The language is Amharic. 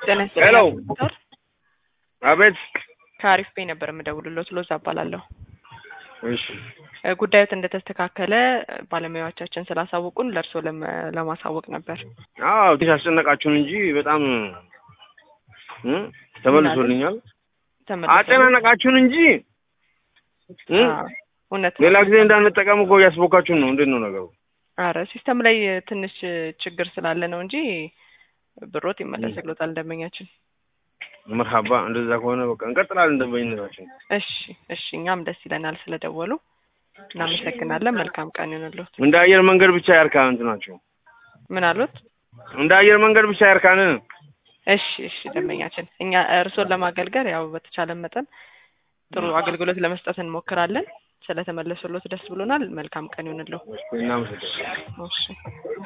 ጤና ሄሎ። ይስጥልኝ። አቤት። ከአሪፍ ቤ ነበር የምደውልሎት ሎዛ እባላለሁ። እሺ እ ጉዳዮት እንደተስተካከለ ባለሙያዎቻችን ስላሳወቁን ለእርስዎ ለመ- ለማሳወቅ ነበር። አዎ ትንሽ አስጨነቃችሁን እንጂ በጣም እ ተመልሶልኛል። ተመልሰን- አጨናነቃችሁን እንጂ እ አዎ፣ እውነት ነው። ሌላ ጊዜ እንዳንጠቀም እኮ እያስቦካችሁን ነው። እንዴት ነው ነገሩ? አረ ሲስተም ላይ ትንሽ ችግር ስላለ ነው እንጂ ብሮት ይመለስልዎታል ደንበኛችን። መርሀባ። እንደዛ ከሆነ በቃ እንቀጥላለን ደንበኝነታችን። እሺ እሺ፣ እኛም ደስ ይለናል ስለደወሉ እናመሰግናለን። መልካም ቀን ይሁንልዎት። እንደ አየር መንገድ ብቻ ያርካን እንትናቸው ምን አሉት? እንደ አየር መንገድ ብቻ ያርካን። እሺ እሺ፣ ደንበኛችን እኛ እርስዎን ለማገልገል ያው በተቻለ መጠን ጥሩ አገልግሎት ለመስጠት እንሞክራለን። ስለተመለሱልዎት ደስ ብሎናል። መልካም ቀን ይሁንልዎ። እናመሰግናለን። እሺ